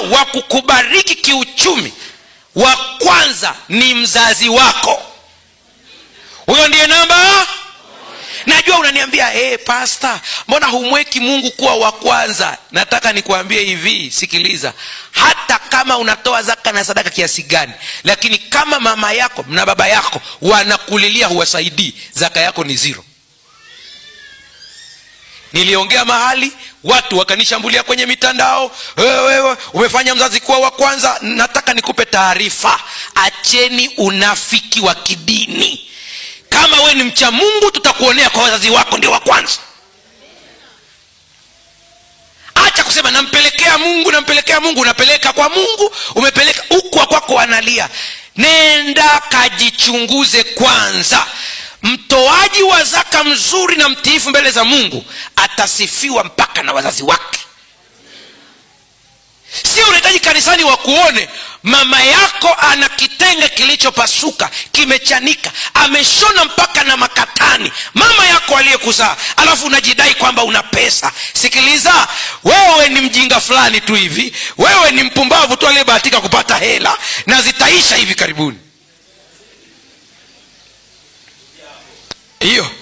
wa kukubariki kiuchumi wa kwanza ni mzazi wako huyo ndiye namba najua unaniambia hey, pasta mbona humweki mungu kuwa wa kwanza nataka nikuambie hivi sikiliza hata kama unatoa zaka na sadaka kiasi gani lakini kama mama yako na baba yako wanakulilia huwasaidii zaka yako ni zero niliongea mahali watu wakanishambulia kwenye mitandao wewe umefanya mzazi kuwa wa kwanza nataka nikupe taarifa acheni unafiki wa kidini kama we ni mcha mungu tutakuonea kwa wazazi wako ndio wa kwanza acha kusema nampelekea mungu nampelekea mungu unapeleka kwa mungu umepeleka ukwa kwako wanalia nenda kajichunguze kwanza mtoaji wa zaka mzuri na mtiifu mbele za mungu atasifiwa mpaka na wazazi wake sio unahitaji kanisani wakuone mama yako ana kitenge kilichopasuka kimechanika ameshona mpaka na makatani mama yako aliyekuzaa alafu unajidai kwamba una pesa sikiliza wewe ni mjinga fulani tu hivi wewe ni mpumbavu tu aliyebahatika kupata hela na zitaisha hivi karibuni hiyo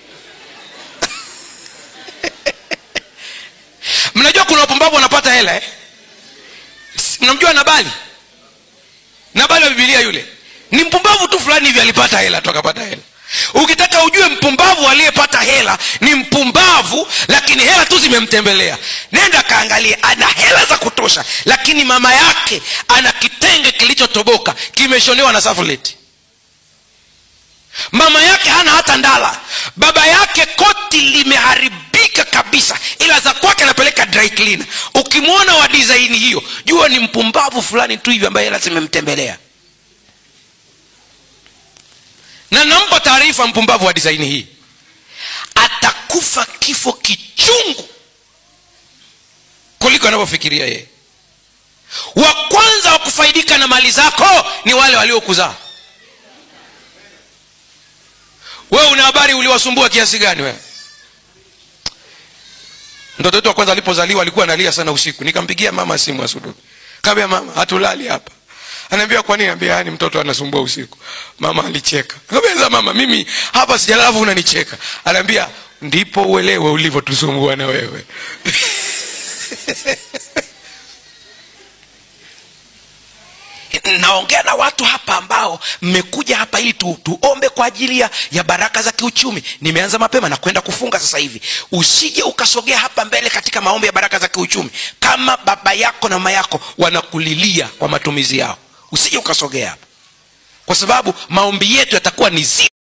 mnajua kuna wapumbavu wanapata hela eh? mnamjua nabali nabali wa bibilia yule ni mpumbavu tu fulani hivi alipata hela tu akapata hela ukitaka ujue mpumbavu aliyepata hela ni mpumbavu lakini hela tu zimemtembelea nenda kaangalie ana hela za kutosha lakini mama yake ana kitenge kilichotoboka kimeshonewa na safuleti mama yake hana hata ndala baba yake koti limeharibika kabisa ila za kwake anapeleka dry cleaner ukimwona wa disaini hiyo jua ni mpumbavu fulani tu hivi ambaye hela zimemtembelea na nampa taarifa mpumbavu wa disaini hii atakufa kifo kichungu kuliko anavyofikiria yeye wa kwanza wa kufaidika na mali zako ni wale waliokuzaa wewe una habari uliwasumbua kiasi gani wewe mtoto wetu wa kwanza alipozaliwa alikuwa analia sana usiku nikampigia mama simu asubuhi kaambia mama hatulali hapa anaambia kwa nini ambia yani mtoto anasumbua usiku mama alicheka kaambia mama mimi hapa sijalala alafu unanicheka anaambia ndipo uelewe ulivyotusumbua na wewe naongea na watu hapa ambao mmekuja hapa ili tu, tuombe kwa ajili ya, ya baraka za kiuchumi nimeanza mapema na kwenda kufunga sasa hivi usije ukasogea hapa mbele katika maombi ya baraka za kiuchumi kama baba yako na mama yako wanakulilia kwa matumizi yao usije ukasogea hapa kwa sababu maombi yetu yatakuwa ni zi